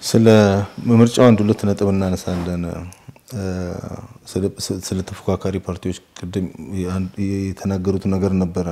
ስለ ምርጫው አንድ ሁለት ነጥብ እናነሳለን። ስለ ተፎካካሪ ፓርቲዎች ቅድም የተናገሩት ነገር ነበረ።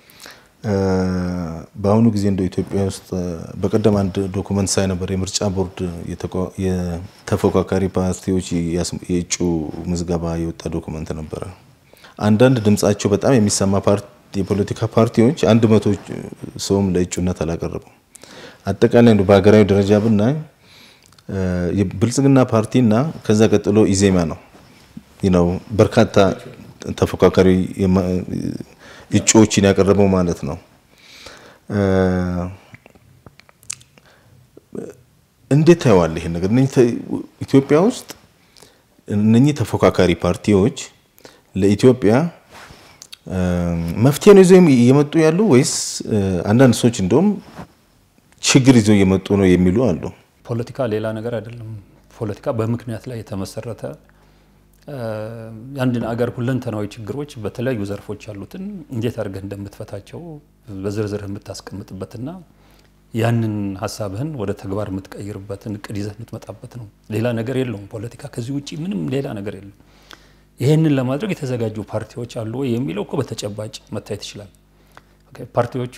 በአሁኑ ጊዜ እንደ ኢትዮጵያ ውስጥ በቀደም አንድ ዶኩመንት ሳይ ነበር። የምርጫ ቦርድ የተፎካካሪ ፓርቲዎች የእጩ ምዝገባ የወጣ ዶኩመንት ነበረ። አንዳንድ ድምጻቸው በጣም የሚሰማ የፖለቲካ ፓርቲዎች አንድ መቶ ሰውም ለእጩነት አላቀረቡም። አጠቃላይ በሀገራዊ ደረጃ ብናይ የብልጽግና ፓርቲና ከዛ ቀጥሎ ኢዜማ ነው ነው በርካታ ተፎካካሪ እጩዎችን ያቀረበው ማለት ነው። እንዴት ታየዋለህ ይሄን ነገር? ኢትዮጵያ ውስጥ እነኚህ ተፎካካሪ ፓርቲዎች ለኢትዮጵያ መፍትሄ ነው ይዘው እየመጡ ያሉ ወይስ አንዳንድ ሰዎች እንደውም ችግር ይዘው እየመጡ ነው የሚሉ አሉ። ፖለቲካ ሌላ ነገር አይደለም። ፖለቲካ በምክንያት ላይ የተመሰረተ የአንድን አገር ሁለንተናዊ ችግሮች በተለያዩ ዘርፎች ያሉትን እንዴት አድርገህ እንደምትፈታቸው በዝርዝር የምታስቀምጥበትና ያንን ሀሳብህን ወደ ተግባር የምትቀይርበትን እቅድ ይዘህ የምትመጣበት ነው። ሌላ ነገር የለውም። ፖለቲካ ከዚህ ውጭ ምንም ሌላ ነገር የለም። ይህንን ለማድረግ የተዘጋጁ ፓርቲዎች አሉ ወይ የሚለው እኮ በተጨባጭ መታየት ይችላል። ፓርቲዎቹ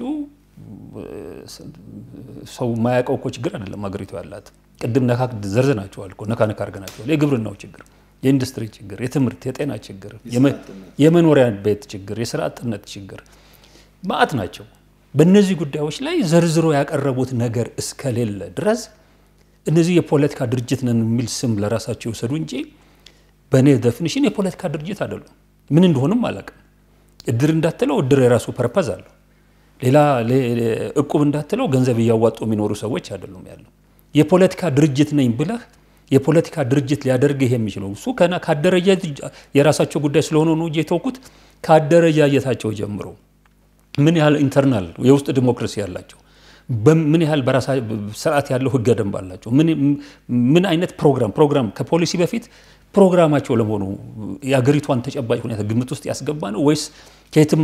ሰው የማያውቀው እኮ ችግር አይደለም ሀገሪቱ ያላት። ቅድም ነካ ዘርዝናቸዋል እኮ ነካ ነካ አድርገናቸዋል። የግብርናው ችግር፣ የኢንዱስትሪ ችግር፣ የትምህርት፣ የጤና ችግር፣ የመኖሪያ ቤት ችግር፣ የስራ አጥነት ችግር ማአት ናቸው። በእነዚህ ጉዳዮች ላይ ዘርዝሮ ያቀረቡት ነገር እስከሌለ ድረስ እነዚህ የፖለቲካ ድርጅት ነን የሚል ስም ለራሳቸው ይውሰዱ እንጂ በእኔ ዴፊኒሽን የፖለቲካ ድርጅት አይደሉም። ምን እንደሆንም አላውቅም። እድር እንዳትለው እድር የራሱ ፐርፐዝ አለው። ሌላ እቁብ እንዳትለው ገንዘብ እያዋጡ የሚኖሩ ሰዎች አይደሉም ያለው። የፖለቲካ ድርጅት ነኝ ብለህ የፖለቲካ ድርጅት ሊያደርግህ የሚችለው እሱ ከና ካደረጃጀት የራሳቸው ጉዳይ ስለሆነ ነው እንጂ የተውኩት ካደረጃጀታቸው ጀምሮ ምን ያህል ኢንተርናል የውስጥ ዲሞክራሲ ያላቸው ምን ያህል በራሳ ስርዓት ያለው ህገ ደንብ አላቸው። ምን አይነት ፕሮግራም ፕሮግራም ከፖሊሲ በፊት ፕሮግራማቸው ለመሆኑ የአገሪቷን ተጨባጭ ሁኔታ ግምት ውስጥ ያስገባ ነው ወይስ ከየትም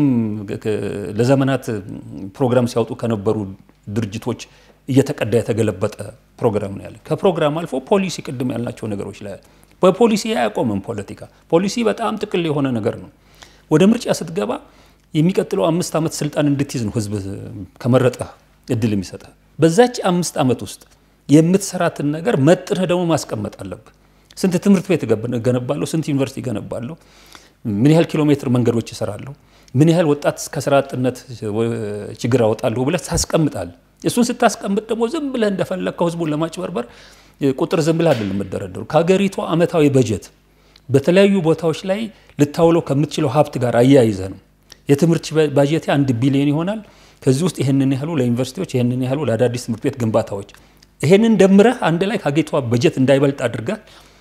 ለዘመናት ፕሮግራም ሲያወጡ ከነበሩ ድርጅቶች እየተቀዳ የተገለበጠ ፕሮግራም ነው ያለ። ከፕሮግራም አልፎ ፖሊሲ ቅድም ያልናቸው ነገሮች ላይ በፖሊሲ አያቆምም ፖለቲካ። ፖሊሲ በጣም ጥቅል የሆነ ነገር ነው። ወደ ምርጫ ስትገባ የሚቀጥለው አምስት ዓመት ስልጣን እንድትይዝ ነው ህዝብ ከመረጠ እድል የሚሰጠ። በዛች አምስት ዓመት ውስጥ የምትሰራትን ነገር መጥነህ ደግሞ ማስቀመጥ አለብህ። ስንት ትምህርት ቤት እገነባለሁ፣ ስንት ዩኒቨርሲቲ እገነባለሁ፣ ምን ያህል ኪሎ ሜትር መንገዶች እሰራለሁ፣ ምን ያህል ወጣት ከስራ አጥነት ችግር አወጣለሁ ብለህ ታስቀምጣለህ። እሱን ስታስቀምጥ ደግሞ ዝም ብለህ እንደፈለግከው ህዝቡን ለማጭበርበር ቁጥር ዝም ብለህ አይደለም የምደረደሩ። ከሀገሪቷ ዓመታዊ በጀት በተለያዩ ቦታዎች ላይ ልታውለው ከምትችለው ሀብት ጋር አያይዘ ነው። የትምህርት ባጀቴ አንድ ቢሊዮን ይሆናል። ከዚህ ውስጥ ይህንን ያህሉ ለዩኒቨርሲቲዎች፣ ይህንን ያህሉ ለአዳዲስ ትምህርት ቤት ግንባታዎች፣ ይህንን ደምረህ አንድ ላይ ከሀገሪቷ በጀት እንዳይበልጥ አድርገህ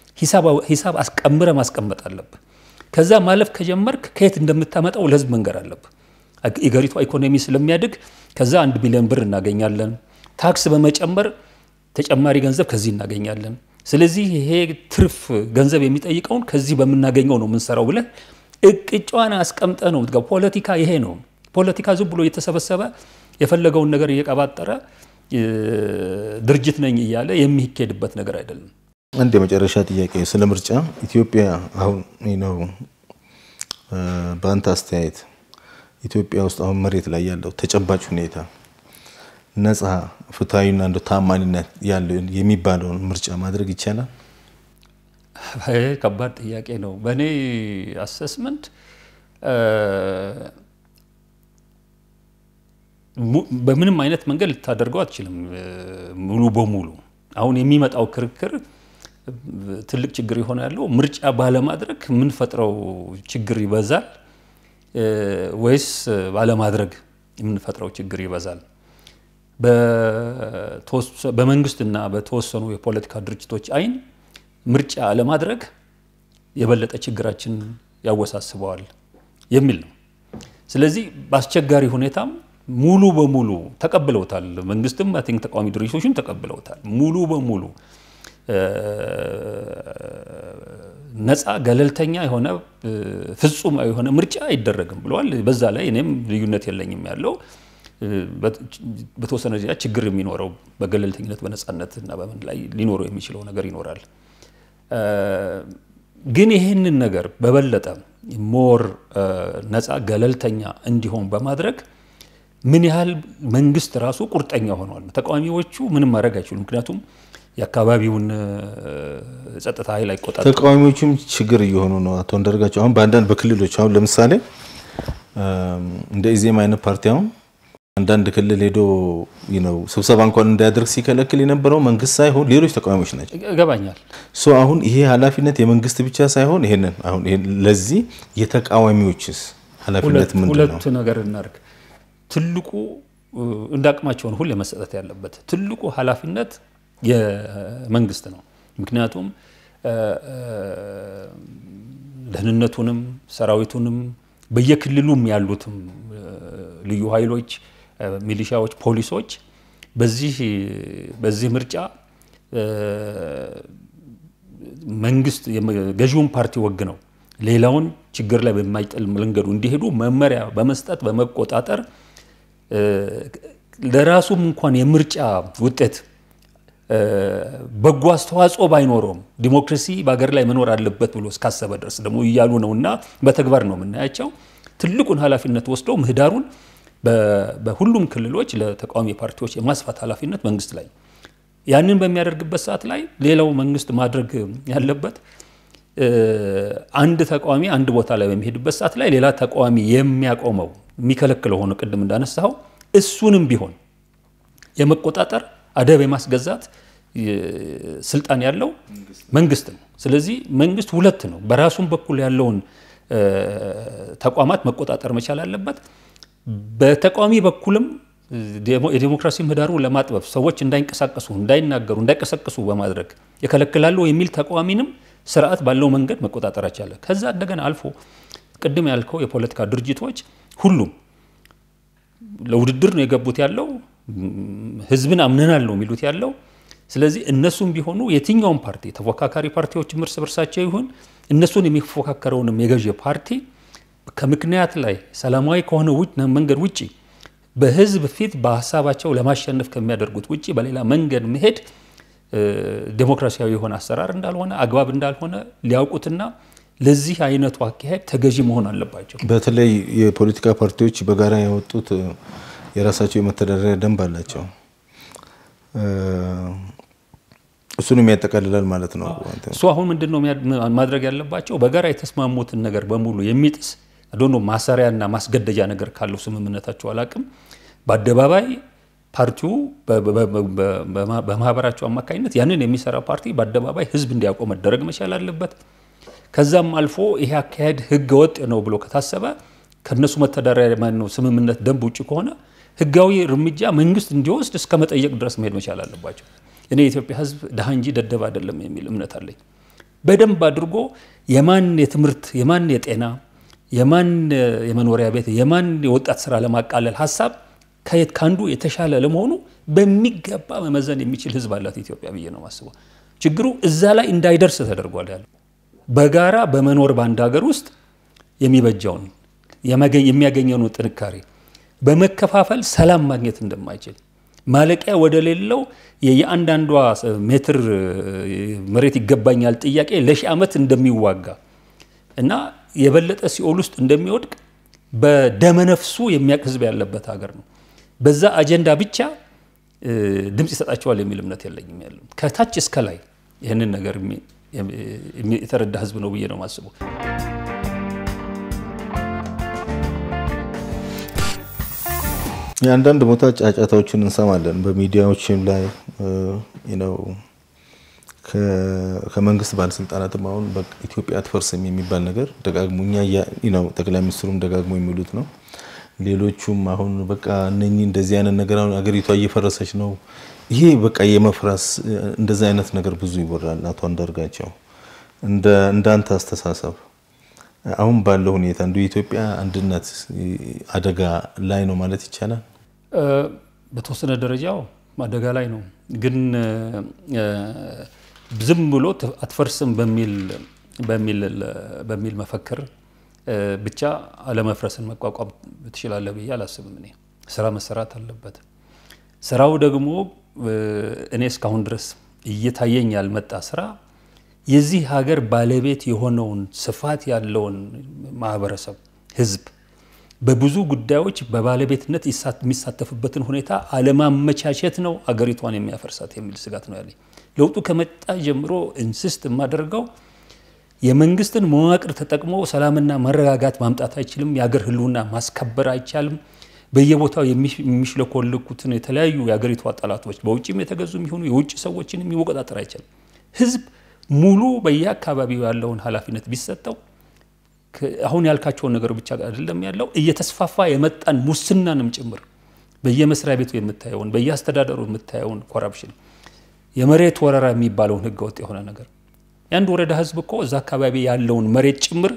ሂሳብ አስቀምረ ማስቀመጥ አለብህ። ከዛ ማለፍ ከጀመርክ ከየት እንደምታመጣው ለህዝብ መንገር አለብህ። የሀገሪቷ ኢኮኖሚ ስለሚያድግ ከዛ አንድ ቢሊዮን ብር እናገኛለን። ታክስ በመጨመር ተጨማሪ ገንዘብ ከዚህ እናገኛለን። ስለዚህ ይሄ ትርፍ ገንዘብ የሚጠይቀውን ከዚህ በምናገኘው ነው የምንሰራው ብለህ እቅጫዋን አስቀምጠ ነው የምትገባው። ፖለቲካ ይሄ ነው። ፖለቲካ ዝም ብሎ እየተሰበሰበ የፈለገውን ነገር እየቀባጠረ ድርጅት ነኝ እያለ የሚሄድበት ነገር አይደለም። አንድ የመጨረሻ ጥያቄ ስለ ምርጫ ኢትዮጵያ አሁን ነው በአንተ አስተያየት ኢትዮጵያ ውስጥ አሁን መሬት ላይ ያለው ተጨባጭ ሁኔታ ነፃ ፍትሐዊና እንደ ታማኝነት ያለው የሚባለውን ምርጫ ማድረግ ይቻላል? ከባድ ጥያቄ ነው። በእኔ አሰስመንት በምንም አይነት መንገድ ልታደርገው አትችልም ሙሉ በሙሉ። አሁን የሚመጣው ክርክር ትልቅ ችግር የሆነ ያለው ምርጫ ባለማድረግ የምንፈጥረው ችግር ይበዛል ወይስ ባለማድረግ የምንፈጥረው ችግር ይበዛል? በመንግስትና በተወሰኑ የፖለቲካ ድርጅቶች አይን ምርጫ አለማድረግ የበለጠ ችግራችን ያወሳስበዋል የሚል ነው። ስለዚህ በአስቸጋሪ ሁኔታም ሙሉ በሙሉ ተቀብለውታል። መንግስትም አይ ቲንክ ተቃዋሚ ድርጅቶችም ተቀብለውታል። ሙሉ በሙሉ ነፃ ገለልተኛ የሆነ ፍጹም የሆነ ምርጫ አይደረግም ብለዋል። በዛ ላይ እኔም ልዩነት የለኝም ያለው በተወሰነ ደረጃ ችግር የሚኖረው በገለልተኝነት በነፃነት እና በምን ላይ ሊኖረው የሚችለው ነገር ይኖራል። ግን ይህንን ነገር በበለጠ ሞር ነፃ ገለልተኛ እንዲሆን በማድረግ ምን ያህል መንግስት ራሱ ቁርጠኛ ሆኗል። ተቃዋሚዎቹ ምንም ማድረግ አይችሉም። ምክንያቱም የአካባቢውን ጸጥታ ኃይል አይቆጣጠሩም። ተቃዋሚዎቹም ችግር እየሆኑ ነው። አቶ አንዳርጋቸው አሁን በአንዳንድ በክልሎች አሁን ለምሳሌ እንደ ኢዜማ አይነት ፓርቲ አሁን አንዳንድ ክልል ሄዶ ነው ስብሰባ እንኳን እንዳያደርግ ሲከለክል የነበረው መንግስት ሳይሆን ሌሎች ተቃዋሚዎች ናቸው። ይገባኛል። ሶ አሁን ይሄ ኃላፊነት የመንግስት ብቻ ሳይሆን ይሄንን አሁን ለዚህ የተቃዋሚዎችስ ኃላፊነት ምንድን ነው? ሁለት ነገር እናድርግ። ትልቁ እንደ አቅማቸውን ሁሌ መሰጠት ያለበት ትልቁ ኃላፊነት የመንግስት ነው። ምክንያቱም ደህንነቱንም ሰራዊቱንም በየክልሉም ያሉትም ልዩ ኃይሎች፣ ሚሊሻዎች፣ ፖሊሶች በዚህ በዚህ ምርጫ መንግስት ገዢውን ፓርቲ ወግ ነው ሌላውን ችግር ላይ በማይጥል መንገዱ እንዲሄዱ መመሪያ በመስጠት በመቆጣጠር ለራሱም እንኳን የምርጫ ውጤት በጎ አስተዋጽኦ ባይኖረውም ዲሞክራሲ በሀገር ላይ መኖር አለበት ብሎ እስካሰበ ድረስ ደግሞ እያሉ ነው እና በተግባር ነው የምናያቸው። ትልቁን ኃላፊነት ወስደው ምህዳሩን በሁሉም ክልሎች ለተቃዋሚ ፓርቲዎች የማስፋት ኃላፊነት መንግስት ላይ ያንን በሚያደርግበት ሰዓት ላይ ሌላው መንግስት ማድረግ ያለበት አንድ ተቃዋሚ አንድ ቦታ ላይ በሚሄድበት ሰዓት ላይ ሌላ ተቃዋሚ የሚያቆመው የሚከለክለው ሆኖ ቅድም እንዳነሳው እሱንም ቢሆን የመቆጣጠር አደብ የማስገዛት ስልጣን ያለው መንግስት ነው። ስለዚህ መንግስት ሁለት ነው። በራሱም በኩል ያለውን ተቋማት መቆጣጠር መቻል አለበት። በተቃዋሚ በኩልም የዴሞክራሲ ምህዳሩን ለማጥበብ ሰዎች እንዳይንቀሳቀሱ፣ እንዳይናገሩ፣ እንዳይቀሰቅሱ በማድረግ የከለክላሉ የሚል ተቃዋሚንም ስርዓት ባለው መንገድ መቆጣጠር ይቻላል። ከዛ እንደገና አልፎ ቅድም ያልከው የፖለቲካ ድርጅቶች ሁሉም ለውድድር ነው የገቡት ያለው ህዝብን አምነናል ነው የሚሉት ያለው። ስለዚህ እነሱም ቢሆኑ የትኛውም ፓርቲ ተፎካካሪ ፓርቲዎችም እርስ በርሳቸው ይሁን እነሱን የሚፎካከረውንም የገዢ ፓርቲ ከምክንያት ላይ ሰላማዊ ከሆነ መንገድ ውጭ በህዝብ ፊት በሀሳባቸው ለማሸነፍ ከሚያደርጉት ውጭ በሌላ መንገድ መሄድ ዴሞክራሲያዊ የሆነ አሰራር እንዳልሆነ አግባብ እንዳልሆነ ሊያውቁትና ለዚህ አይነቱ አካሄድ ተገዢ መሆን አለባቸው። በተለይ የፖለቲካ ፓርቲዎች በጋራ ያወጡት የራሳቸው የመተዳደሪያ ደንብ አላቸው። እሱንም ያጠቃልላል ማለት ነው። እሱ አሁን ምንድን ነው ማድረግ ያለባቸው? በጋራ የተስማሙትን ነገር በሙሉ የሚጥስ ዶኖ ማሰሪያና ማስገደጃ ነገር ካለው ስምምነታቸው አላቅም በአደባባይ ፓርቲው በማህበራቸው አማካኝነት ያንን የሚሰራ ፓርቲ በአደባባይ ህዝብ እንዲያውቀው መደረግ መቻል አለበት። ከዛም አልፎ ይሄ አካሄድ ህገ ወጥ ነው ብሎ ከታሰበ ከነሱ መተዳደሪያ ማነው ስምምነት ደንብ ውጭ ከሆነ ህጋዊ እርምጃ መንግስት እንዲወስድ እስከ መጠየቅ ድረስ መሄድ መቻል አለባቸው። እኔ የኢትዮጵያ ህዝብ ድሃ እንጂ ደደብ አይደለም የሚል እምነት አለኝ። በደንብ አድርጎ የማን የትምህርት የማን የጤና የማን የመኖሪያ ቤት የማን የወጣት ስራ ለማቃለል ሀሳብ ከየት ከአንዱ የተሻለ ለመሆኑ በሚገባ መመዘን የሚችል ህዝብ አላት ኢትዮጵያ ብዬ ነው ማስበው። ችግሩ እዛ ላይ እንዳይደርስ ተደርጓል ያለ በጋራ በመኖር በአንድ ሀገር ውስጥ የሚበጃውን የሚያገኘውን ጥንካሬ በመከፋፈል ሰላም ማግኘት እንደማይችል ማለቂያ ወደ ሌለው የየአንዳንዷ ሜትር መሬት ይገባኛል ጥያቄ ለሺህ ዓመት እንደሚዋጋ እና የበለጠ ሲኦል ውስጥ እንደሚወድቅ በደመነፍሱ የሚያውቅ ህዝብ ያለበት ሀገር ነው። በዛ አጀንዳ ብቻ ድምፅ ይሰጣቸዋል የሚል እምነት የለኝም። ያለው ከታች እስከ ላይ ይህንን ነገር የተረዳ ህዝብ ነው ብዬ ነው የማስበው። የአንዳንድ ቦታ ጫጫታዎችን እንሰማለን በሚዲያዎችም ላይ ነው ከመንግስት ባለስልጣናትም አሁን ኢትዮጵያ አትፈርስም የሚባል ነገር ደጋግሞ እኛ ጠቅላይ ሚኒስትሩም ደጋግሞ የሚሉት ነው። ሌሎቹም አሁን በቃ እነኚህ እንደዚህ አይነት ነገር አሁን አገሪቷ እየፈረሰች ነው፣ ይሄ በቃ የመፍረስ እንደዚህ አይነት ነገር ብዙ ይወራል። አቶ አንዳርጋቸው እንዳንተ አስተሳሰብ አሁን ባለው ሁኔታ እንደ የኢትዮጵያ አንድነት አደጋ ላይ ነው ማለት ይቻላል? በተወሰነ ደረጃው አደጋ ላይ ነው ግን ዝም ብሎ አትፈርስም በሚል መፈክር ብቻ አለመፍረስን መቋቋም ትችላለህ ብዬ አላስብም። እኔ ስራ መሰራት አለበት። ስራው ደግሞ እኔ እስካሁን ድረስ እየታየኝ ያልመጣ ስራ የዚህ ሀገር ባለቤት የሆነውን ስፋት ያለውን ማህበረሰብ ህዝብ በብዙ ጉዳዮች በባለቤትነት የሚሳተፍበትን ሁኔታ አለማመቻቸት ነው አገሪቷን የሚያፈርሳት የሚል ስጋት ነው ያለኝ። ለውጡ ከመጣ ጀምሮ ኢንስስት የማደርገው የመንግስትን መዋቅር ተጠቅሞ ሰላምና መረጋጋት ማምጣት አይችልም። የሀገር ህልውና ማስከበር አይቻልም። በየቦታው የሚሽለኮልኩትን የተለያዩ የሀገሪቷ ጠላቶች በውጭም የተገዙ የሚሆኑ የውጭ ሰዎችን የሚወቀጣጠር አይቻልም። ህዝብ ሙሉ በየአካባቢው ያለውን ኃላፊነት ቢሰጠው አሁን ያልካቸውን ነገር ብቻ አይደለም ያለው እየተስፋፋ የመጣን ሙስናንም ጭምር በየመስሪያ ቤቱ የምታየውን በየአስተዳደሩ የምታየውን ኮራፕሽን፣ የመሬት ወረራ የሚባለውን ህገወጥ የሆነ ነገር የአንድ ወረዳ ህዝብ እኮ እዛ አካባቢ ያለውን መሬት ጭምር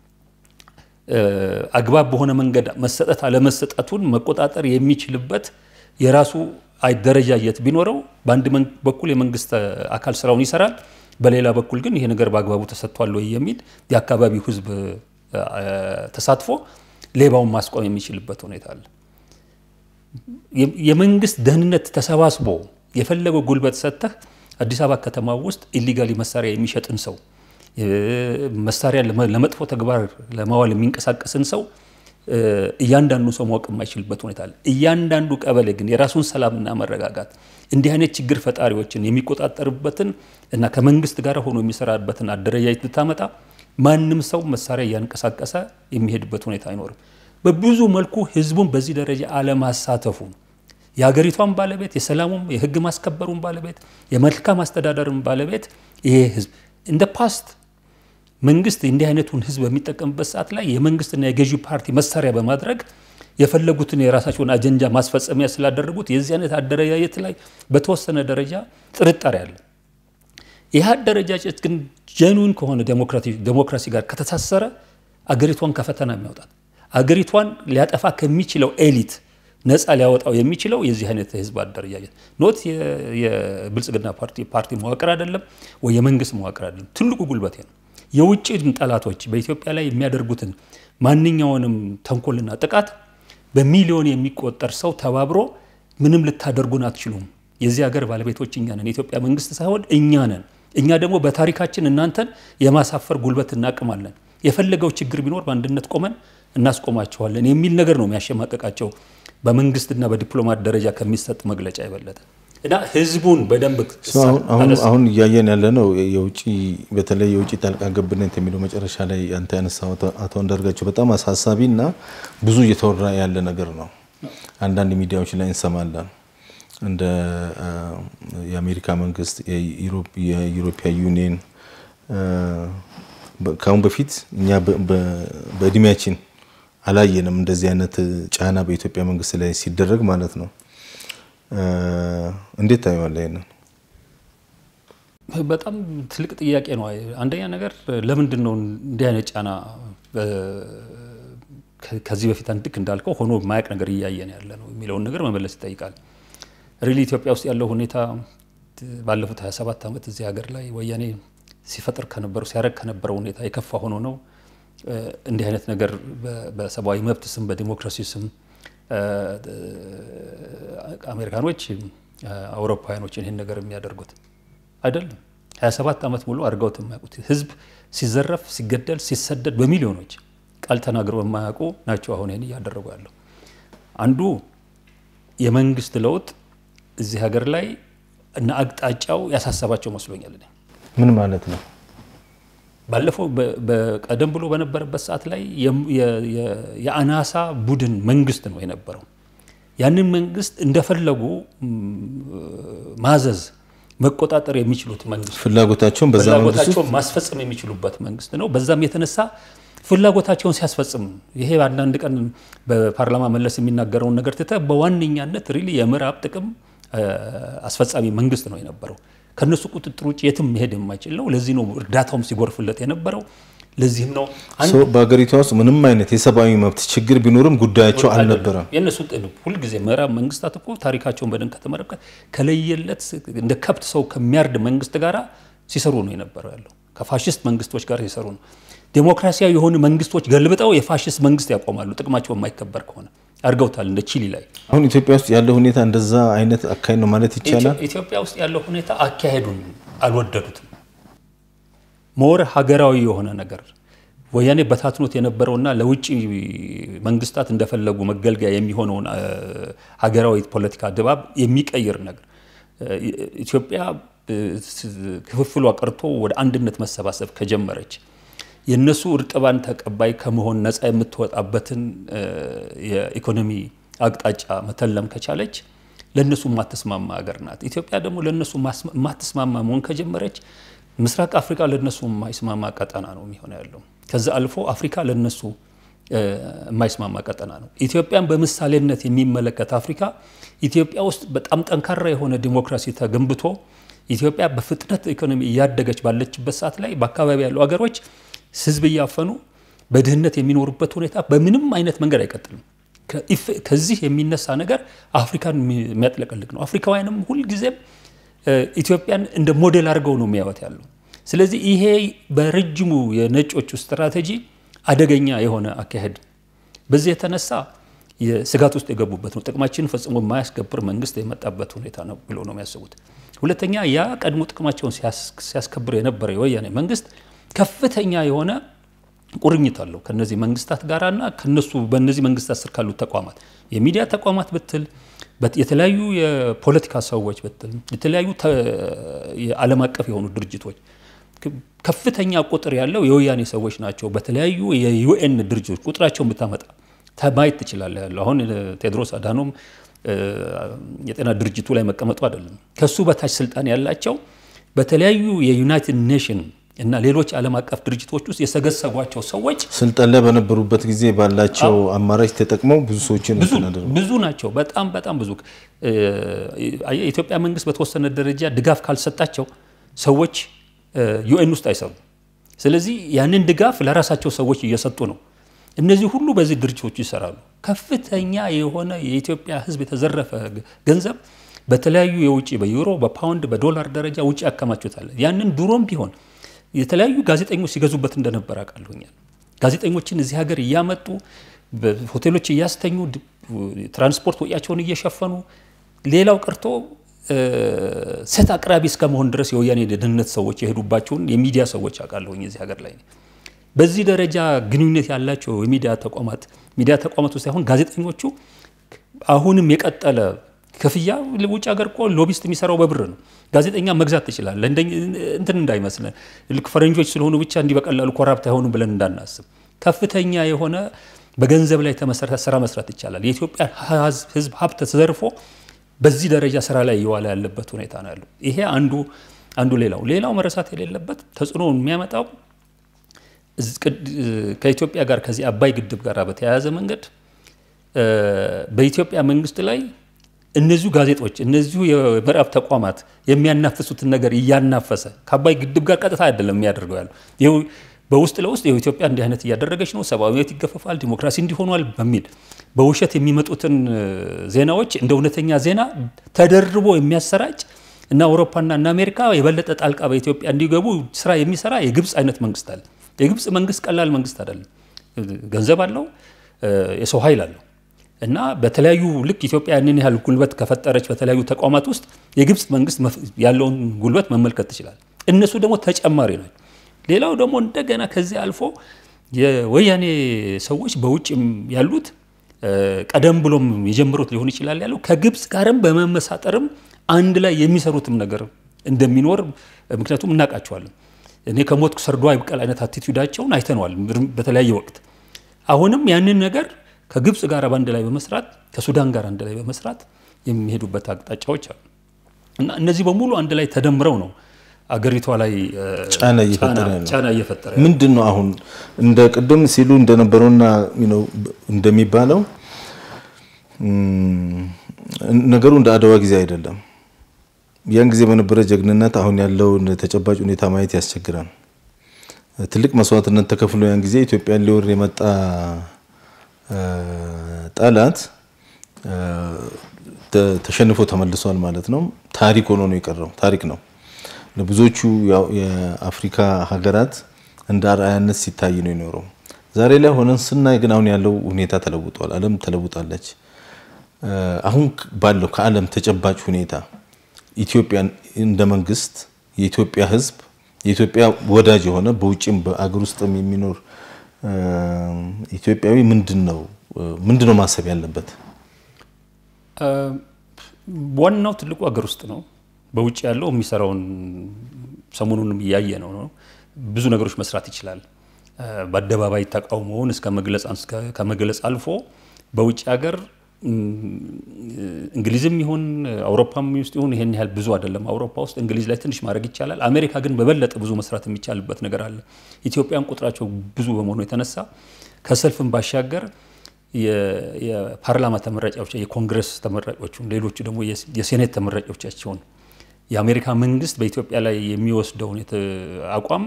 አግባብ በሆነ መንገድ መሰጠት አለመሰጠቱን መቆጣጠር የሚችልበት የራሱ አደረጃጀት ቢኖረው በአንድ በኩል የመንግስት አካል ስራውን ይሰራል፣ በሌላ በኩል ግን ይሄ ነገር በአግባቡ ተሰጥቷል ወይ የሚል የአካባቢው ህዝብ ተሳትፎ ሌባውን ማስቆም የሚችልበት ሁኔታ አለ። የመንግስት ደህንነት ተሰባስቦ የፈለገው ጉልበት ሰጥተህ አዲስ አበባ ከተማ ውስጥ ኢሊጋሊ መሳሪያ የሚሸጥን ሰው መሳሪያ ለመጥፎ ተግባር ለማዋል የሚንቀሳቀስን ሰው እያንዳንዱ ሰው ማወቅ የማይችልበት ሁኔታ አለ። እያንዳንዱ ቀበሌ ግን የራሱን ሰላምና መረጋጋት እንዲህ አይነት ችግር ፈጣሪዎችን የሚቆጣጠርበትን እና ከመንግስት ጋር ሆኖ የሚሰራበትን አደረጃጀት ብታመጣ ማንም ሰው መሳሪያ እያንቀሳቀሰ የሚሄድበት ሁኔታ አይኖርም። በብዙ መልኩ ህዝቡን በዚህ ደረጃ አለማሳተፉ የሀገሪቷን ባለቤት የሰላሙም የህግ ማስከበሩን ባለቤት የመልካም አስተዳደርን ባለቤት ይሄ ህዝብ እንደ ፓስት መንግስት እንዲህ አይነቱን ህዝብ በሚጠቀምበት ሰዓት ላይ የመንግስትና የገዢ ፓርቲ መሳሪያ በማድረግ የፈለጉትን የራሳቸውን አጀንዳ ማስፈጸሚያ ስላደረጉት የዚህ አይነት አደረጃጀት ላይ በተወሰነ ደረጃ ጥርጣሬ አለ። ይህ አደረጃጀት ግን ጀኑዊን ከሆነ ዴሞክራሲ ጋር ከተሳሰረ አገሪቷን ከፈተና የሚያወጣት አገሪቷን ሊያጠፋ ከሚችለው ኤሊት ነፃ ሊያወጣው የሚችለው የዚህ አይነት የህዝብ አደረጃጀት ኖት የብልጽግና ፓርቲ ፓርቲ መዋቅር አይደለም ወይ የመንግስት መዋቅር አይደለም። ትልቁ ጉልበቴ ነው። የውጭ ጠላቶች በኢትዮጵያ ላይ የሚያደርጉትን ማንኛውንም ተንኮልና ጥቃት በሚሊዮን የሚቆጠር ሰው ተባብሮ ምንም ልታደርጉን አትችሉም፣ የዚህ ሀገር ባለቤቶች እኛ ነን፣ የኢትዮጵያ መንግስት ሳይሆን እኛ ነን። እኛ ደግሞ በታሪካችን እናንተን የማሳፈር ጉልበት እናቅማለን። የፈለገው ችግር ቢኖር በአንድነት ቆመን እናስቆማቸዋለን የሚል ነገር ነው የሚያሸማቀቃቸው በመንግስትና በዲፕሎማት ደረጃ ከሚሰጥ መግለጫ የበለጠ እና ህዝቡን በደንብ አሁን እያየን ያለ ነው። የውጭ በተለይ የውጭ ጣልቃ ገብነት የሚለው መጨረሻ ላይ አንተ ያነሳው አቶ አንዳርጋቸው በጣም አሳሳቢ እና ብዙ እየተወራ ያለ ነገር ነው። አንዳንድ ሚዲያዎች ላይ እንሰማለን። እንደ የአሜሪካ መንግስት፣ የዩሮፒያ ዩኒየን ከአሁን በፊት እኛ በእድሜያችን አላየንም እንደዚህ አይነት ጫና በኢትዮጵያ መንግስት ላይ ሲደረግ ማለት ነው። እንዴት ታየዋለህ? ይሄንን በጣም ትልቅ ጥያቄ ነው። አንደኛ ነገር ለምንድን ነው እንዲህ አይነት ጫና ከዚህ በፊት አንድክ እንዳልከው ሆኖ የማያውቅ ነገር እያየን ያለ ነው የሚለውን ነገር መመለስ ይጠይቃል። ሪሊ ኢትዮጵያ ውስጥ ያለው ሁኔታ ባለፉት 27 ዓመት እዚህ ሀገር ላይ ወያኔ ሲፈጥር ከነበረው ሲያደርግ ከነበረው ሁኔታ የከፋ ሆኖ ነው እንዲህ አይነት ነገር በሰብአዊ መብት ስም በዲሞክራሲ ስም አሜሪካኖች አውሮፓውያኖችን ይህን ነገር የሚያደርጉት አይደለም። 27 ዓመት ሙሉ አድርገውት የማያውቁት ህዝብ ሲዘረፍ፣ ሲገደል፣ ሲሰደድ በሚሊዮኖች ቃል ተናግረው የማያውቁ ናቸው አሁን ይህን እያደረጉ ያለው። አንዱ የመንግስት ለውጥ እዚህ ሀገር ላይ እና አቅጣጫው ያሳሰባቸው መስሎኛል። ምን ማለት ነው? ባለፈው ቀደም ብሎ በነበረበት ሰዓት ላይ የአናሳ ቡድን መንግስት ነው የነበረው። ያንን መንግስት እንደፈለጉ ማዘዝ መቆጣጠር የሚችሉት መንግስት ፍላጎታቸውን በዛ መንግስት ፍላጎታቸውን ማስፈጸም የሚችሉበት መንግስት ነው። በዛም የተነሳ ፍላጎታቸውን ሲያስፈጽም ይሄ አንዳንድ ቀን በፓርላማ መለስ የሚናገረውን ነገር ትተህ በዋነኛነት ሪሊ የምዕራብ ጥቅም አስፈጻሚ መንግስት ነው የነበረው። ከነሱ ቁጥጥር ውጭ የትም መሄድ የማይችል ነው። ለዚህ ነው እርዳታውም ሲጎርፍለት የነበረው። ለዚህም ነው በሀገሪቷ ውስጥ ምንም አይነት የሰብአዊ መብት ችግር ቢኖርም ጉዳያቸው አልነበረም። የእነሱ ሁልጊዜ ምዕራብ መንግስታት እኮ ታሪካቸውን በደንብ ከተመለከተ ከለየለት እንደ ከብት ሰው ከሚያርድ መንግስት ጋር ሲሰሩ ነው የነበረው ያለው ከፋሽስት መንግስቶች ጋር ሲሰሩ ነው። ዴሞክራሲያዊ የሆኑ መንግስቶች ገልብጠው የፋሽስት መንግስት ያቆማሉ፣ ጥቅማቸው የማይከበር ከሆነ አድርገውታል። እንደ ቺሊ ላይ አሁን ኢትዮጵያ ውስጥ ያለው ሁኔታ እንደዛ አይነት አካሄድ ነው ማለት ይቻላል። ኢትዮጵያ ውስጥ ያለው ሁኔታ አካሄዱን አልወደዱትም። ሞር ሀገራዊ የሆነ ነገር ወያኔ በታትኖት የነበረውና ለውጭ መንግስታት እንደፈለጉ መገልገያ የሚሆነውን ሀገራዊ ፖለቲካ ድባብ የሚቀይር ነገር ኢትዮጵያ ክፍፍሏ ቀርቶ ወደ አንድነት መሰባሰብ ከጀመረች የእነሱ እርጥባን ተቀባይ ከመሆን ነፃ የምትወጣበትን የኢኮኖሚ አቅጣጫ መተለም ከቻለች ለእነሱ የማትስማማ ሀገር ናት። ኢትዮጵያ ደግሞ ለእነሱ የማትስማማ መሆን ከጀመረች ምስራቅ አፍሪካ ለእነሱ የማይስማማ ቀጠና ነው የሚሆነ ያለው። ከዛ አልፎ አፍሪካ ለእነሱ የማይስማማ ቀጠና ነው። ኢትዮጵያን በምሳሌነት የሚመለከት አፍሪካ ኢትዮጵያ ውስጥ በጣም ጠንካራ የሆነ ዲሞክራሲ ተገንብቶ ኢትዮጵያ በፍጥነት ኢኮኖሚ እያደገች ባለችበት ሰዓት ላይ በአካባቢ ያሉ ሀገሮች ህዝብ እያፈኑ በድህነት የሚኖሩበት ሁኔታ በምንም አይነት መንገድ አይቀጥልም። ከዚህ የሚነሳ ነገር አፍሪካን የሚያጥለቀልቅ ነው። አፍሪካውያንም ሁልጊዜም ኢትዮጵያን እንደ ሞዴል አድርገው ነው የሚያዩት ያለው። ስለዚህ ይሄ በረጅሙ የነጮቹ ስትራቴጂ አደገኛ የሆነ አካሄድ፣ በዚህ የተነሳ ስጋት ውስጥ የገቡበት ነው። ጥቅማችንን ፈጽሞ የማያስከብር መንግስት የመጣበት ሁኔታ ነው ብሎ ነው የሚያስቡት። ሁለተኛ ያ ቀድሞ ጥቅማቸውን ሲያስከብር የነበረ የወያኔ መንግስት ከፍተኛ የሆነ ቁርኝት አለው ከነዚህ መንግስታት ጋራና ከነሱ በእነዚህ መንግስታት ስር ካሉት ተቋማት የሚዲያ ተቋማት ብትል የተለያዩ የፖለቲካ ሰዎች ብትል የተለያዩ የዓለም አቀፍ የሆኑ ድርጅቶች ከፍተኛ ቁጥር ያለው የወያኔ ሰዎች ናቸው። በተለያዩ የዩኤን ድርጅቶች ቁጥራቸውን ብታመጣ ማየት ትችላለህ። ያለው አሁን ቴድሮስ አዳኖም የጤና ድርጅቱ ላይ መቀመጡ አይደለም። ከሱ በታች ስልጣን ያላቸው በተለያዩ የዩናይትድ ኔሽን እና ሌሎች ዓለም አቀፍ ድርጅቶች ውስጥ የሰገሰቧቸው ሰዎች ስልጣን ላይ በነበሩበት ጊዜ ባላቸው አማራጭ ተጠቅመው ብዙ ሰዎችን ብዙ ናቸው። በጣም በጣም ብዙ። የኢትዮጵያ መንግስት በተወሰነ ደረጃ ድጋፍ ካልሰጣቸው ሰዎች ዩኤን ውስጥ አይሰሩም። ስለዚህ ያንን ድጋፍ ለራሳቸው ሰዎች እየሰጡ ነው። እነዚህ ሁሉ በዚህ ድርጅቶች ይሰራሉ። ከፍተኛ የሆነ የኢትዮጵያ ሕዝብ የተዘረፈ ገንዘብ በተለያዩ የውጭ በዩሮ፣ በፓውንድ፣ በዶላር ደረጃ ውጭ ያከማቹታል። ያንን ድሮም ቢሆን የተለያዩ ጋዜጠኞች ሲገዙበት እንደነበር አውቃለሁኛል። ጋዜጠኞችን እዚህ ሀገር እያመጡ በሆቴሎች እያስተኙ ትራንስፖርት ወጪያቸውን እየሸፈኑ ሌላው ቀርቶ ሴት አቅራቢ እስከ መሆን ድረስ የወያኔ ደህንነት ሰዎች የሄዱባቸውን የሚዲያ ሰዎች አውቃለሁኝ እዚህ ሀገር ላይ። በዚህ ደረጃ ግንኙነት ያላቸው የሚዲያ ተቋማት ሚዲያ ተቋማቱ ሳይሆን ጋዜጠኞቹ አሁንም የቀጠለ ክፍያ ውጭ ሀገር እኮ ሎቢስት የሚሰራው በብር ነው። ጋዜጠኛ መግዛት ትችላለህ። እንትን እንዳይመስለን ልክ ፈረንጆች ስለሆኑ ብቻ እንዲህ በቀላሉ ኮራፕት አይሆኑ ብለን እንዳናስብ። ከፍተኛ የሆነ በገንዘብ ላይ የተመሰረተ ስራ መስራት ይቻላል። የኢትዮጵያ ሕዝብ ሀብት ተዘርፎ በዚህ ደረጃ ስራ ላይ እየዋለ ያለበት ሁኔታ ነው ያለው። ይሄ አንዱ አንዱ ሌላው ሌላው መረሳት የሌለበት ተጽዕኖ የሚያመጣው ከኢትዮጵያ ጋር ከዚህ አባይ ግድብ ጋር በተያያዘ መንገድ በኢትዮጵያ መንግስት ላይ እነዚሁ ጋዜጦች እነዚሁ የምዕራብ ተቋማት የሚያናፍሱትን ነገር እያናፈሰ ከአባይ ግድብ ጋር ቀጥታ አይደለም የሚያደርገው ያለው ይኸው በውስጥ ለውስጥ ይኸው ኢትዮጵያ እንዲህ አይነት እያደረገች ነው፣ ሰብአዊ መብት ይገፈፋል፣ ዲሞክራሲ እንዲሆኗል በሚል በውሸት የሚመጡትን ዜናዎች እንደ እውነተኛ ዜና ተደርቦ የሚያሰራጭ እና አውሮፓና እና አሜሪካ የበለጠ ጣልቃ በኢትዮጵያ እንዲገቡ ስራ የሚሰራ የግብፅ አይነት መንግስት አለ። የግብፅ መንግስት ቀላል መንግስት አይደለም። ገንዘብ አለው፣ የሰው ኃይል አለው እና በተለያዩ ልክ ኢትዮጵያ ያንን ያህል ጉልበት ከፈጠረች በተለያዩ ተቋማት ውስጥ የግብፅ መንግስት ያለውን ጉልበት መመልከት ትችላል። እነሱ ደግሞ ተጨማሪ ናቸው። ሌላው ደግሞ እንደገና ከዚህ አልፎ የወያኔ ሰዎች በውጭ ያሉት ቀደም ብሎም የጀመሩት ሊሆን ይችላል ያለው ከግብፅ ጋርም በመመሳጠርም አንድ ላይ የሚሰሩትም ነገር እንደሚኖር ምክንያቱም እናውቃቸዋለን። እኔ ከሞትኩ ሰርዶ አይብቀል አይነት አቲቱዳቸውን አይተነዋል በተለያየ ወቅት። አሁንም ያንን ነገር ከግብፅ ጋር በአንድ ላይ በመስራት ከሱዳን ጋር አንድ ላይ በመስራት የሚሄዱበት አቅጣጫዎች አሉ እና እነዚህ በሙሉ አንድ ላይ ተደምረው ነው አገሪቷ ላይ ጫና እየፈጠረ ምንድን ነው አሁን እንደ ቅድም ሲሉ እንደነበረውና እንደሚባለው ነገሩ እንደ አድዋ ጊዜ አይደለም። ያን ጊዜ በነበረ ጀግንነት አሁን ያለው ተጨባጭ ሁኔታ ማየት ያስቸግራል። ትልቅ መስዋዕትነት ተከፍሎ ያን ጊዜ ኢትዮጵያን ሊወር የመጣ ጠላት ተሸንፎ ተመልሷል ማለት ነው። ታሪክ ሆኖ ነው የቀረው። ታሪክ ነው ለብዙዎቹ የአፍሪካ ሀገራት እንደ አርአያነት ሲታይ ነው የኖረው። ዛሬ ላይ ሆነን ስናይ ግን አሁን ያለው ሁኔታ ተለውጧል። ዓለም ተለውጣለች። አሁን ባለው ከዓለም ተጨባጭ ሁኔታ ኢትዮጵያን እንደ መንግስት የኢትዮጵያ ሕዝብ የኢትዮጵያ ወዳጅ የሆነ በውጭም በአገር ውስጥም የሚኖር ኢትዮጵያዊ ምንድን ነው ምንድን ነው ማሰብ ያለበት? ዋናው ትልቁ ሀገር ውስጥ ነው። በውጭ ያለው የሚሰራውን ሰሞኑንም እያየ ነው ነው ብዙ ነገሮች መስራት ይችላል። በአደባባይ ተቃውሞውን እስከ ከመግለጽ አልፎ በውጭ ሀገር እንግሊዝም ይሁን አውሮፓም ውስጥ ይሁን ይሄን ያህል ብዙ አይደለም። አውሮፓ ውስጥ እንግሊዝ ላይ ትንሽ ማድረግ ይቻላል። አሜሪካ ግን በበለጠ ብዙ መስራት የሚቻልበት ነገር አለ። ኢትዮጵያን ቁጥራቸው ብዙ በመሆኑ የተነሳ ከሰልፍም ባሻገር የፓርላማ ተመራጮች፣ የኮንግረስ ተመራጮቹን፣ ሌሎቹ ደግሞ የሴኔት ተመራጮቻቸውን የአሜሪካ መንግስት በኢትዮጵያ ላይ የሚወስደውን አቋም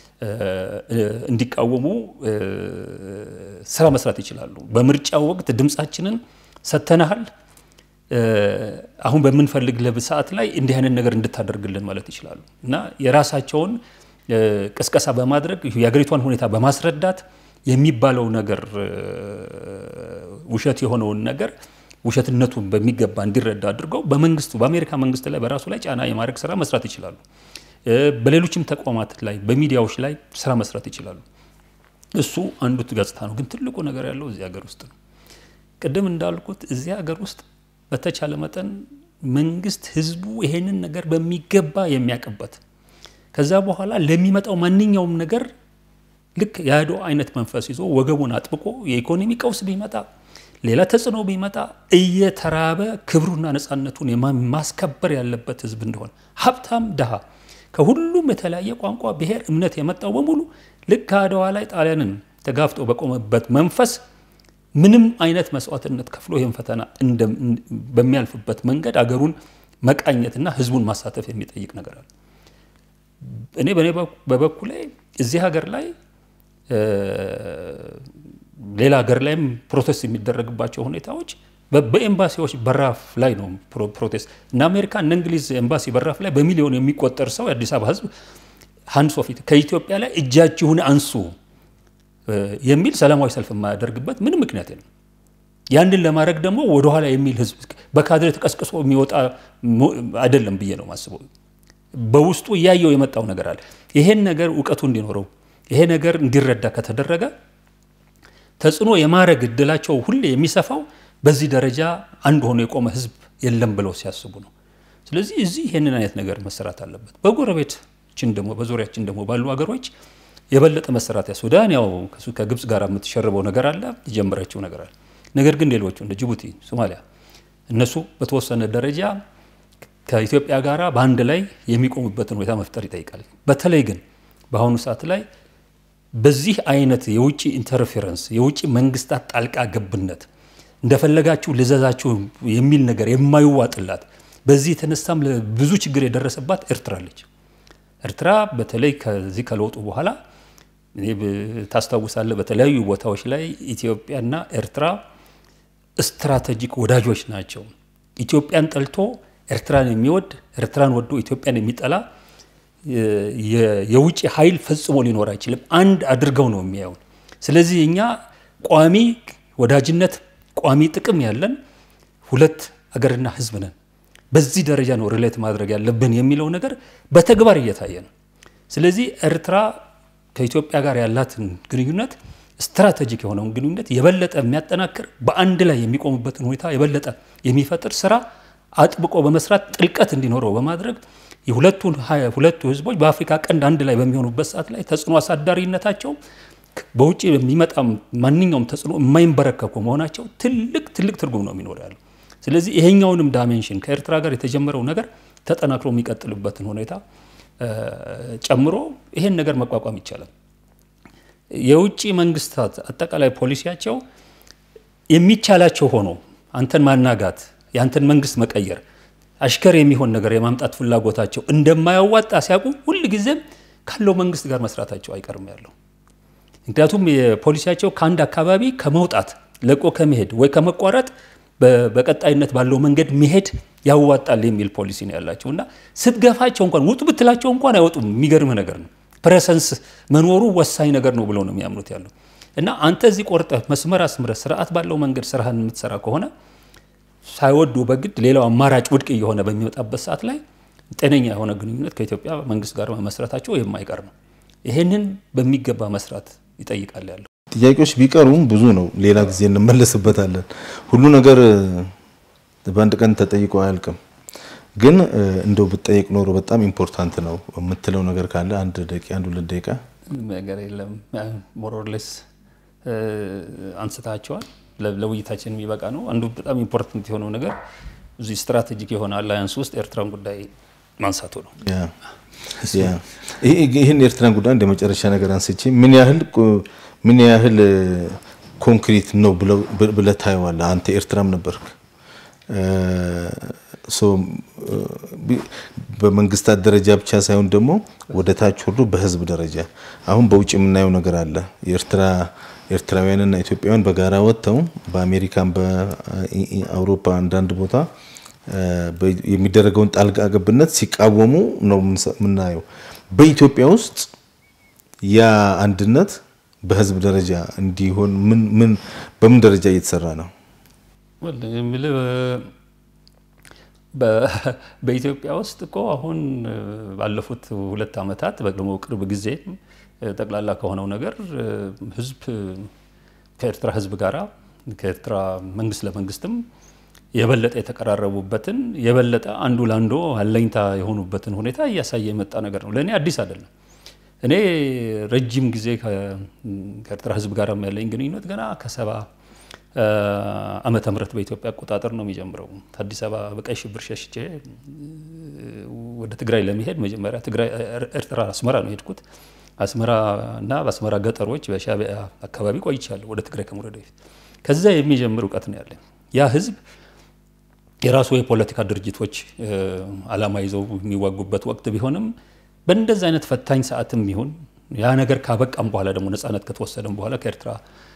እንዲቃወሙ ስራ መስራት ይችላሉ። በምርጫው ወቅት ድምፃችንን ሰጥተናሃል፣ አሁን በምንፈልግ ሰዓት ላይ እንዲህ አይነት ነገር እንድታደርግልን ማለት ይችላሉ እና የራሳቸውን ቅስቀሳ በማድረግ የሀገሪቷን ሁኔታ በማስረዳት የሚባለው ነገር ውሸት የሆነውን ነገር ውሸትነቱን በሚገባ እንዲረዳ አድርገው በመንግስቱ በአሜሪካ መንግስት ላይ በራሱ ላይ ጫና የማድረግ ስራ መስራት ይችላሉ። በሌሎችም ተቋማት ላይ በሚዲያዎች ላይ ስራ መስራት ይችላሉ። እሱ አንዱ ገጽታ ነው። ግን ትልቁ ነገር ያለው እዚህ ሀገር ውስጥ ነው። ቅድም እንዳልኩት እዚህ ሀገር ውስጥ በተቻለ መጠን መንግስት ህዝቡ ይሄንን ነገር በሚገባ የሚያውቅበት ከዛ በኋላ ለሚመጣው ማንኛውም ነገር ልክ የአድዋ አይነት መንፈስ ይዞ ወገቡን አጥብቆ የኢኮኖሚ ቀውስ ቢመጣ ሌላ ተጽዕኖ ቢመጣ እየተራበ ክብሩና ነፃነቱን ማስከበር ያለበት ህዝብ እንደሆነ ሀብታም ድሃ ከሁሉም የተለያየ ቋንቋ፣ ብሔር፣ እምነት የመጣው በሙሉ ልክ ከአድዋ ላይ ጣሊያንን ተጋፍጦ በቆመበት መንፈስ ምንም አይነት መስዋዕትነት ከፍሎ ይህን ፈተና በሚያልፍበት መንገድ አገሩን መቃኘትና ህዝቡን ማሳተፍ የሚጠይቅ ነገር አለ። እኔ በእኔ በበኩሌ እዚህ ሀገር ላይ ሌላ ሀገር ላይም ፕሮቴስት የሚደረግባቸው ሁኔታዎች በኤምባሲዎች በራፍ ላይ ነው ፕሮቴስት እና አሜሪካ እነ እንግሊዝ ኤምባሲ በራፍ ላይ በሚሊዮን የሚቆጠር ሰው የአዲስ አበባ ህዝብ ሀንድስ ኦፍ ከኢትዮጵያ ላይ እጃችሁን አንሱ የሚል ሰላማዊ ሰልፍ የማያደርግበት ምንም ምክንያት የለም። ያንን ለማድረግ ደግሞ ወደኋላ የሚል ህዝብ በካድሬ ተቀስቅሶ የሚወጣ አይደለም ብዬ ነው ማስበው። በውስጡ እያየው የመጣው ነገር አለ። ይሄን ነገር እውቀቱ እንዲኖረው ይሄ ነገር እንዲረዳ ከተደረገ ተጽዕኖ የማድረግ እድላቸው ሁሌ የሚሰፋው በዚህ ደረጃ አንድ ሆኖ የቆመ ህዝብ የለም ብለው ሲያስቡ ነው። ስለዚህ እዚህ ይህንን አይነት ነገር መሰራት አለበት። በጎረቤታችን ደግሞ በዙሪያችን ደግሞ ባሉ ሀገሮች የበለጠ መሰራት ያ ሱዳን ያው ከግብፅ ጋር የምትሸርበው ነገር አለ፣ የጀመረችው ነገር አለ። ነገር ግን ሌሎቹ እንደ ጅቡቲ፣ ሶማሊያ እነሱ በተወሰነ ደረጃ ከኢትዮጵያ ጋር በአንድ ላይ የሚቆሙበትን ሁኔታ መፍጠር ይጠይቃል። በተለይ ግን በአሁኑ ሰዓት ላይ በዚህ አይነት የውጭ ኢንተርፌረንስ የውጭ መንግስታት ጣልቃ ገብነት እንደፈለጋችሁ ልዘዛችሁ የሚል ነገር የማይዋጥላት በዚህ የተነሳም ብዙ ችግር የደረሰባት ኤርትራ አለች። ኤርትራ በተለይ ከዚህ ከለውጡ በኋላ ታስታውሳለህ፣ በተለያዩ ቦታዎች ላይ ኢትዮጵያና ኤርትራ ስትራቴጂክ ወዳጆች ናቸው። ኢትዮጵያን ጠልቶ ኤርትራን የሚወድ ኤርትራን ወዶ ኢትዮጵያን የሚጠላ የውጭ ኃይል ፈጽሞ ሊኖር አይችልም። አንድ አድርገው ነው የሚያዩን። ስለዚህ እኛ ቋሚ ወዳጅነት፣ ቋሚ ጥቅም ያለን ሁለት አገርና ህዝብ ነን። በዚህ ደረጃ ነው ሪሌት ማድረግ ያለብን የሚለው ነገር በተግባር እየታየ ነው። ስለዚህ ኤርትራ ከኢትዮጵያ ጋር ያላትን ግንኙነት ስትራቴጂክ የሆነውን ግንኙነት የበለጠ የሚያጠናክር በአንድ ላይ የሚቆሙበትን ሁኔታ የበለጠ የሚፈጥር ስራ አጥብቆ በመስራት ጥልቀት እንዲኖረው በማድረግ የሁለቱን ሁለቱ ህዝቦች በአፍሪካ ቀንድ አንድ ላይ በሚሆኑበት ሰዓት ላይ ተጽዕኖ አሳዳሪነታቸው በውጭ የሚመጣ ማንኛውም ተጽዕኖ የማይንበረከኩ መሆናቸው ትልቅ ትልቅ ትርጉም ነው የሚኖር ያለው። ስለዚህ ይሄኛውንም ዳሜንሽን ከኤርትራ ጋር የተጀመረው ነገር ተጠናክሮ የሚቀጥልበትን ሁኔታ ጨምሮ ይሄን ነገር መቋቋም ይቻላል። የውጭ መንግስታት አጠቃላይ ፖሊሲያቸው የሚቻላቸው ሆኖ አንተን ማናጋት፣ የአንተን መንግስት መቀየር፣ አሽከር የሚሆን ነገር የማምጣት ፍላጎታቸው እንደማያዋጣ ሲያውቁ ሁል ጊዜም ካለው መንግስት ጋር መስራታቸው አይቀርም ያለው። ምክንያቱም የፖሊሲያቸው ከአንድ አካባቢ ከመውጣት ለቆ ከመሄድ ወይ ከመቋረጥ በቀጣይነት ባለው መንገድ መሄድ ያዋጣል የሚል ፖሊሲ ነው ያላቸው እና ስትገፋቸው እንኳን ውጡ ብትላቸው እንኳን አይወጡም። የሚገርምህ ነገር ነው። ፕሬሰንስ መኖሩ ወሳኝ ነገር ነው ብለው ነው የሚያምኑት ያለው። እና አንተ እዚህ ቆርጠህ መስመር አስምረህ ስርዓት ባለው መንገድ ስራህን የምትሰራ ከሆነ ሳይወዱ በግድ ሌላው አማራጭ ውድቅ እየሆነ በሚመጣበት ሰዓት ላይ ጤነኛ የሆነ ግንኙነት ከኢትዮጵያ መንግስት ጋር መመስረታቸው የማይቀር ነው። ይሄንን በሚገባ መስራት ይጠይቃል ያለው ጥያቄዎች ቢቀሩም ብዙ ነው። ሌላ ጊዜ እንመለስበታለን። ሁሉ ነገር በአንድ ቀን ተጠይቆ አያልቅም። ግን እንደው ብጠየቅ ኖሮ በጣም ኢምፖርታንት ነው የምትለው ነገር ካለ አንድ ደቂቃ አንድ ሁለት ደቂቃ ነገር የለም ሞሮርሌስ አንስታቸዋል። ለውይይታችን የሚበቃ ነው። አንዱ በጣም ኢምፖርታንት የሆነው ነገር እዚህ ስትራቴጂክ የሆነ አላያንስ ውስጥ ኤርትራን ጉዳይ ማንሳቱ ነው። ይህን የኤርትራን ጉዳይ እንደ መጨረሻ ነገር አንስቼ ምን ያህል ምን ያህል ኮንክሪት ነው ብለህ ታየዋለህ? አንተ ኤርትራም ነበርክ። በመንግስታት ደረጃ ብቻ ሳይሆን ደግሞ ወደ ታች ወርዶ በህዝብ ደረጃ አሁን በውጭ የምናየው ነገር አለ። የኤርትራ ኤርትራውያንና ኢትዮጵያውያን በጋራ ወጥተው በአሜሪካን በአውሮፓ አንዳንድ ቦታ የሚደረገውን ጣልቃ ገብነት ሲቃወሙ ነው የምናየው። በኢትዮጵያ ውስጥ ያ አንድነት በህዝብ ደረጃ እንዲሆን ምን ምን በምን ደረጃ እየተሰራ ነው? በኢትዮጵያ ውስጥ እኮ አሁን ባለፉት ሁለት ዓመታት ደግሞ ቅርብ ጊዜ ጠቅላላ ከሆነው ነገር ህዝብ ከኤርትራ ህዝብ ጋራ ከኤርትራ መንግስት ለመንግስትም የበለጠ የተቀራረቡበትን የበለጠ አንዱ ለአንዱ አለኝታ የሆኑበትን ሁኔታ እያሳየ የመጣ ነገር ነው። ለእኔ አዲስ አይደለም። እኔ ረጅም ጊዜ ከኤርትራ ህዝብ ጋር ያለኝ ግንኙነት ገና ከሰባ ዓመተ ምህረት በኢትዮጵያ አቆጣጠር ነው የሚጀምረው። አዲስ አበባ በቀይ ሽብር ሸሽቼ ወደ ትግራይ ለመሄድ መጀመሪያ ኤርትራ አስመራ ነው የሄድኩት። አስመራ እና በአስመራ ገጠሮች በሻዕቢያ አካባቢ ቆይቻለሁ ወደ ትግራይ ከመውረድ በፊት። ከዛ የሚጀምር እውቀት ነው ያለኝ። ያ ህዝብ የራሱ የፖለቲካ ድርጅቶች አላማ ይዘው የሚዋጉበት ወቅት ቢሆንም በእንደዚህ አይነት ፈታኝ ሰዓትም ይሁን ያ ነገር ካበቃም በኋላ ደግሞ ነፃነት ከተወሰደም በኋላ ከኤርትራ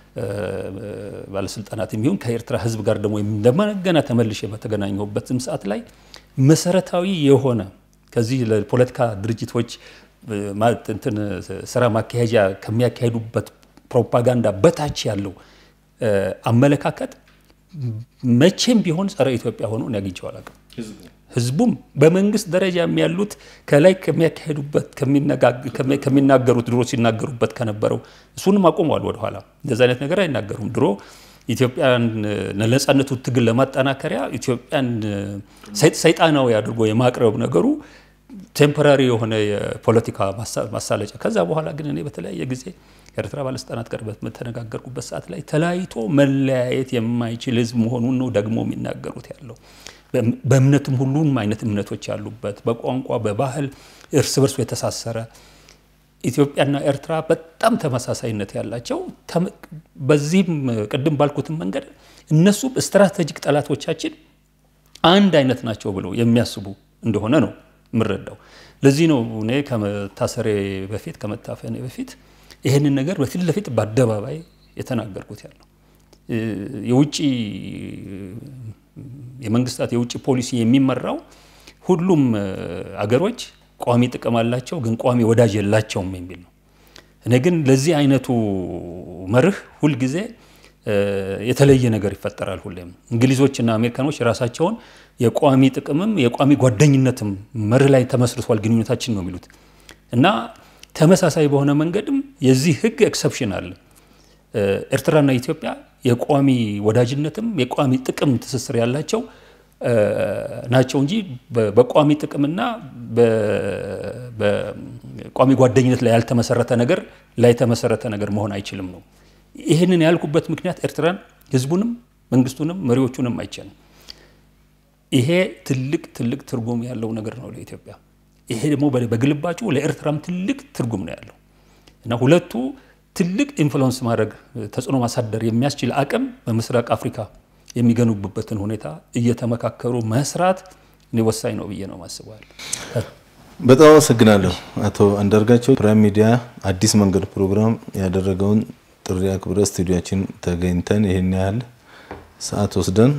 ባለስልጣናት የሚሆን ከኤርትራ ህዝብ ጋር ደግሞ እንደገና ተመልሼ በተገናኘሁበትም ሰዓት ላይ መሰረታዊ የሆነ ከዚህ ለፖለቲካ ድርጅቶች እንትን ስራ ማካሄጃ ከሚያካሄዱበት ፕሮፓጋንዳ በታች ያለው አመለካከት መቼም ቢሆን ጸረ ኢትዮጵያ ሆኖ እኔ አግኝቼው አላውቅም። ህዝቡም በመንግስት ደረጃ ያሉት ከላይ ከሚያካሄዱበት ከሚናገሩት ድሮ ሲናገሩበት ከነበረው እሱንም አቆመዋል። ወደኋላ እንደዚ አይነት ነገር አይናገሩም። ድሮ ኢትዮጵያን ለነጻነቱ ትግል ለማጠናከሪያ ኢትዮጵያን ሰይጣናዊ አድርጎ የማቅረብ ነገሩ ቴምፖራሪ የሆነ የፖለቲካ ማሳለጫ። ከዛ በኋላ ግን እኔ በተለያየ ጊዜ ከኤርትራ ባለስልጣናት ጋር በተነጋገርኩበት ሰዓት ላይ ተለያይቶ መለያየት የማይችል ህዝብ መሆኑን ነው ደግሞ የሚናገሩት ያለው በእምነትም ሁሉም አይነት እምነቶች ያሉበት በቋንቋ በባህል እርስ በርሱ የተሳሰረ ኢትዮጵያና ኤርትራ በጣም ተመሳሳይነት ያላቸው በዚህም ቅድም ባልኩትም መንገድ እነሱም ስትራቴጂክ ጠላቶቻችን አንድ አይነት ናቸው ብለው የሚያስቡ እንደሆነ ነው የምረዳው። ለዚህ ነው እኔ ከመታሰሬ በፊት ከመታፈኔ በፊት ይህንን ነገር በፊት ለፊት በአደባባይ የተናገርኩት ያለው የውጭ የመንግስታት የውጭ ፖሊሲ የሚመራው ሁሉም አገሮች ቋሚ ጥቅም አላቸው፣ ግን ቋሚ ወዳጅ የላቸውም የሚል ነው። እኔ ግን ለዚህ አይነቱ መርህ ሁልጊዜ የተለየ ነገር ይፈጠራል። ሁሌም እንግሊዞችና አሜሪካኖች ራሳቸውን የቋሚ ጥቅምም የቋሚ ጓደኝነትም መርህ ላይ ተመስርቷል ግንኙነታችን ነው የሚሉት እና ተመሳሳይ በሆነ መንገድም የዚህ ህግ ኤክሰፕሽን አለ። ኤርትራና ኢትዮጵያ የቋሚ ወዳጅነትም የቋሚ ጥቅም ትስስር ያላቸው ናቸው እንጂ በቋሚ ጥቅምና በቋሚ ጓደኝነት ላይ ያልተመሰረተ ነገር ላይ የተመሰረተ ነገር መሆን አይችልም ነው። ይህንን ያልኩበት ምክንያት ኤርትራን ህዝቡንም መንግስቱንም መሪዎቹንም አይቻልም። ይሄ ትልቅ ትልቅ ትርጉም ያለው ነገር ነው ለኢትዮጵያ። ይሄ ደግሞ በግልባጩ ለኤርትራም ትልቅ ትርጉም ነው ያለው እና ሁለቱ ትልቅ ኢንፍሉወንስ ማድረግ ተጽዕኖ ማሳደር የሚያስችል አቅም በምስራቅ አፍሪካ የሚገነቡበትን ሁኔታ እየተመካከሩ መስራት እኔ ወሳኝ ነው ብዬ ነው ማስበዋል። በጣም አመሰግናለሁ አቶ አንዳርጋቸው። ፕራይም ሚዲያ አዲስ መንገድ ፕሮግራም ያደረገውን ጥሪ አክብረ ስቱዲያችን ተገኝተን ይህን ያህል ሰዓት ወስደን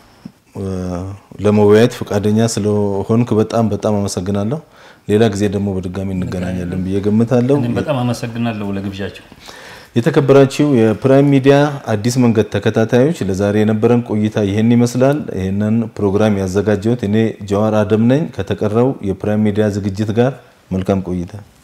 ለመወያየት ፈቃደኛ ስለሆንክ በጣም በጣም አመሰግናለሁ። ሌላ ጊዜ ደግሞ በድጋሚ እንገናኛለን ብዬ ገምታለሁ። በጣም አመሰግናለሁ ለግብዣቸው። የተከበራችሁ የፕራይም ሚዲያ አዲስ መንገድ ተከታታዮች ለዛሬ የነበረን ቆይታ ይህን ይመስላል። ይህንን ፕሮግራም ያዘጋጀሁት እኔ ጀዋር አደም ነኝ። ከተቀረው የፕራይም ሚዲያ ዝግጅት ጋር መልካም ቆይታ